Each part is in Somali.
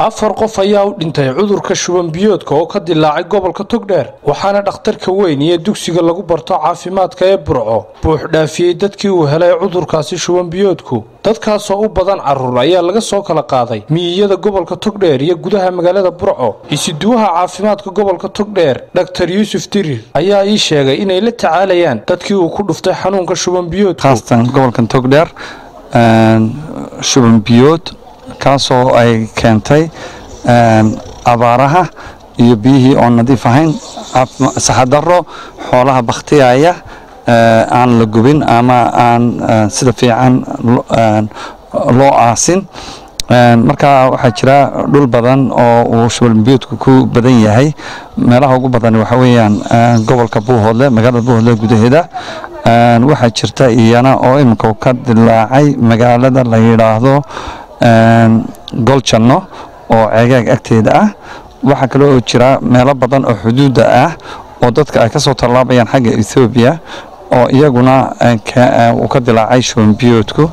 afar qof ayaa u dhintay cudurka shuban biyoodka oo ka dilaacay gobolka togdheer waxaana dhakhtarka weyn iyo dugsiga lagu barto caafimaadka ee burco buux dhaafiyey dadkii uu helay cudurkaasi shuban biyoodku dadkaasoo u badan carruur ayaa laga soo kala qaaday miyiyada gobolka togdheer iyo gudaha magaalada burco isuduwaha caafimaadka gobolka togdheer dhaktar yuusuf dirir ayaa ii sheegay inay la tacaalayaan dadkii uu ku dhuftay xanuunka shuban biyoodku khaasatan gobolkan togdheer shuban biyood kaasoo ay keentay abaaraha iyo biyihii oon nadiif ahayn saxadaro xoolaha bakhtiyaya aan la gubin ama aan sida fiican loo aasin marka waxaa jira dhul badan oo uu shubalbiyoodku ku badan yahay meelaha ugu badan waxa weeyaan gobolka buuhoodle magaalada buuhoodle gudaheeda waxaa jirta iyana oo iminka ka dilaacay magaalada la yidhaahdo goljanno oo ceegaag agteeda ah waxaa kale oo jira meelo badan oo xuduudda ah oo dadka ay ka soo tallaabayaan xagga ethoobiya oo iyaguna uu ka dilaacay shubanbiyoodku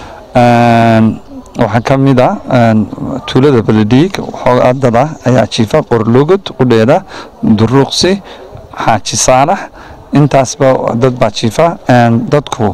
waxaa ka mid a tuulada beledhiig xoogadada ayaa jiifa qorlugud qudheeda duruuqsi xaaji saalax intaasba dad baa jiifa dadku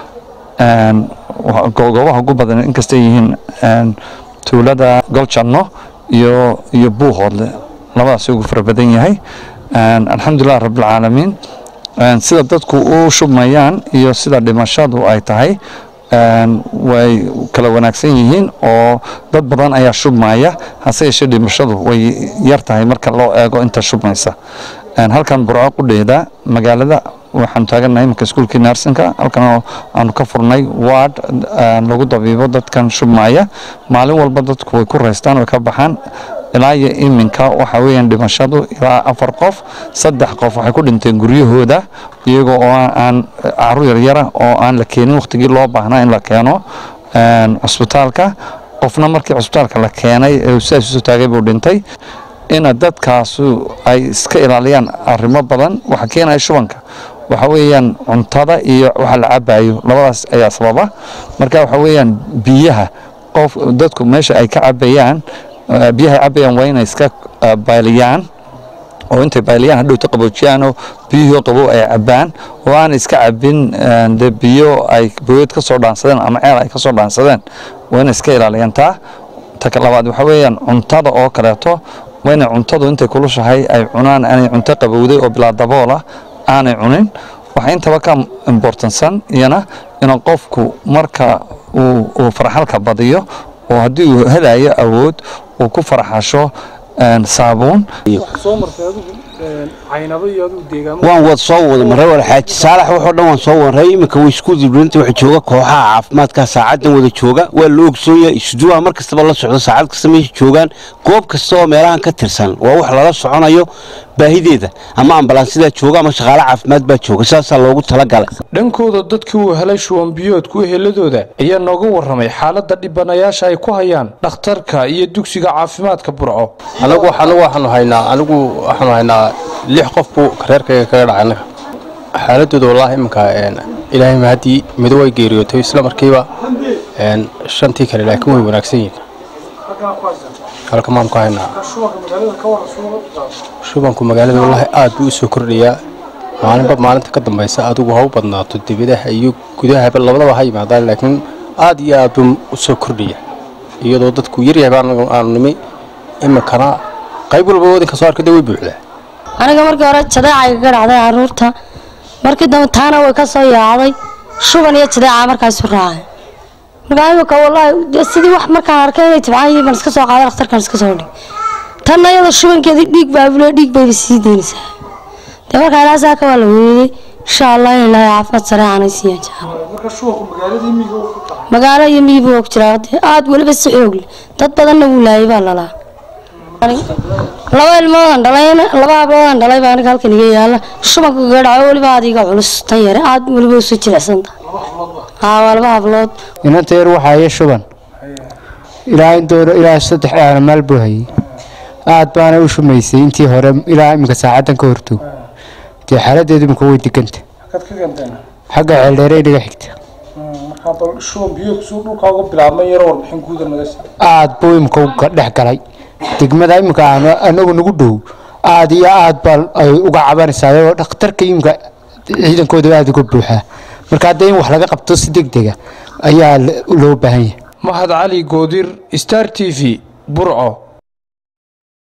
goobaha ugu badan inkastay yihiin tuulada goljanno iyo iyo buuhoodle labadaas ugu fara badan yahay alxamdulilah rabbilcaalamiin sida dadku u shubmayaan iyo sida dhimashadu ay tahay way kala wanaagsan yihiin oo dad badan ayaa shubmaya hase yeeshee dhimashadu way yar tahay marka loo eego inta shubmaysa halkan burco qudheeda magaalada waxaanu taagannahay imanka iskuulkii naarsinka halkan aanu ka furnay ward lagu dabiibo dadkan shubmaya maalin walba dadku way ku raystaan way ka baxaan ilaa iyo iminka waxa weeyaan dhimashadu ilaa afar qof saddex qof waxay ku dhinteen guryahooda iyagoo oo aan caruur yaryara oo aan la keenin wakhtigii loo baahnaa in la keeno cusbitaalka qofna markii cusbitaalka la keenay ee sidaas usoo taagay buu dhintay ina dadkaasu ay iska ilaaliyaan arrimo badan waxa keenaya shubanka waxa weeyaan cuntada iyo waxa la cabayo labadaas ayaa sababa marka waxa weeyaan biyaha qof dadku meesha ay ka cabayaan biyaha cabayaan waa inay iska bayliyaan oo intay bayliyaan hadhowta qaboojiyaanoo biyihii qabow ay cabaan oo aanay iska cabin de biyo ay booyad ka soo dhaansadeen ama ceel ay ka soo dhaansadeen waa inay iska ilaaliyaan taa ta labaad waxa weeyaan cuntada oo kaleeto waa inay cuntadu intay kulushahay ay cunaan aanay cunto qabowday oo bilaa daboola aanay cunin waxaa intaba ka imbortansan iyana inuu qofku marka uu farxalka badiyo oo haddii uu helayo awood uu ku farxasho saabuun waan wad soo wada maray wal xaaji saalax wuxuu dhan waan soo waray iminka way isku dibrinta waxa jooga kooxaha caafimaadka saacadan wada jooga waa la ogsoon yahay isduwaha mar kastaba la socdo saacad kasta meesha joogaan goob kasta oo meelahan ka tirsan waa wax lala soconayo baahideeda ama ambalansidaa jooga ama shaqaale caafimaad baa jooga sidaasaa loogu talagalay dhankooda dadkii uu helay shuban biyoodku eheladooda ayaa nooga warramay xaaladda dhibanayaasha ay ku hayaan dhakhtarka iyo dugsiga caafimaadka burco anagu anagu waxaanu haynaa anigu waxaanu haynaa lix qof buu kareerkayga kaga dhacay anaga xaaladooda wallaahi iminka ilaahay mahaddii mido way geeriyootay isla markiiba shantii kale laakiin way wanaagsan yihiin halka maan ku haynaa shubanku magaalada wallaahi aad buu u soo kordhayaa maalinba maalinta ka dambaysa adigu ha u badnaato dibadaha iyo gudahaba labadaba ha yimaadaan laakiin aad iyo aad buu u soo kordhaya iyadoo dadku yaryahay baan aanu nimi iminkana qayb walba wadinka soo arkada way buuxdaa aniga markii hore jadeecay ka dhacday caruurta markii dambe taana way ka soo yaacday shuban iyo jadeeca markaasu raacay markaa imika wallaahi sidii wax markaan arkay inay tibcaan yihiin baan iska soo qaaday dhakhtarkaan iska soo dhig tanna iyada shubankeedii dhiig baa bule dhiig bayba sii daynaysaa dee markaa ilaa saaka waa la weeday insha allah in ilaahay caafimaad sareecanay siiyaan jecel magaalo iyo miyibu og jiraa aad weliba si xoog leh dad badanna wuu laayay baa lalaa laba ilmoodan dhalayna laba habloodaan dhalay baa aniga halkan iga yaala shubanka kaga dhaco weliba aad iga culus tan yare aad weliba usoo jilicsan tahay haa waa laba hablood inanta yar waxaa iyo shuban ilaa indooro ilaa saddex aana maal buu hayay aad baana u shumaysay intii hore ilaa iminka saacadan ka hortoog dee xaaladeedu imika way deganta xagga ceeldheere inaga xigta markaa bal shuban biyo suu dhulkaa uga bilaabmay yaro warbixin guuda naga sii aad buu imika u dhex galay degmada iminka aan anagu nagu dhow aada iyo aad baa ay uga cabanaysaa oo dhakhtarka iminka ciidankooda aada uga buuxaa marka hadda in wax laga qabto si deg dega ayaa loo baahan yahay mahad cali goodir star t v burco